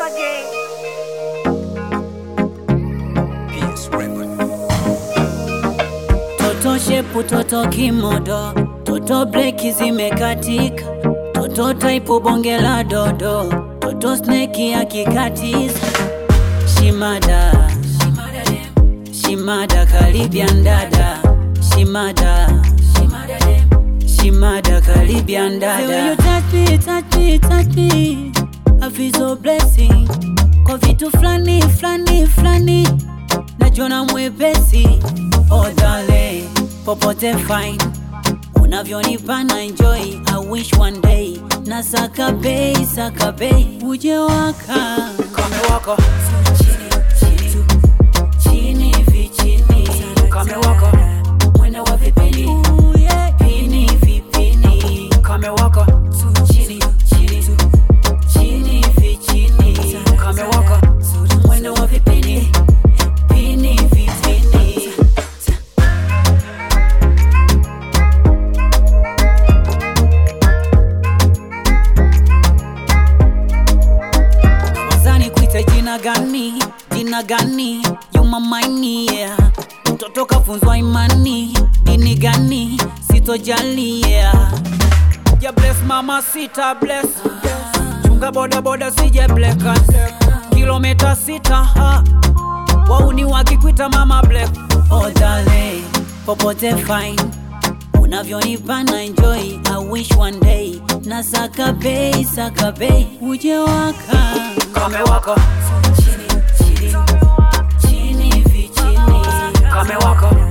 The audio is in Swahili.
Toto shepu, toto kimodo, toto breki zimekatika, toto taipu bonge la dodo, toto sneki akikatiza. Shimada, shimada Caribbean dada, shimada, shimada Caribbean dada. The way you touch me, touch me, touch me, I feel so blessing. Kwa vitu flani flani flani, najiona mwepesi. Oh darling, popote fine, unavyonipa na enjoy. I wish one day na saka bei saka bei, uje waka Kame waka, chini chini chini hivi chini, kame waka, mwendo wa vipini pini vipini, kame waka, chini chini chini hivi chini, kame waka, mwendo wa vipini pini vipini. wazani kuita jina gani jina gani yumamaini yeah. mtoto kafunzwa imani dini gani sitojali yeah. ya bless mama sita bless, chunga boda boda sije blackas, kilomita sita ha, wauni wakikwita mama black, oh darling, popote fine unavyonipa na enjoy I wish one day na saka bei saka bei uje waka kame waka, chini chini chini hivi chini kame waka,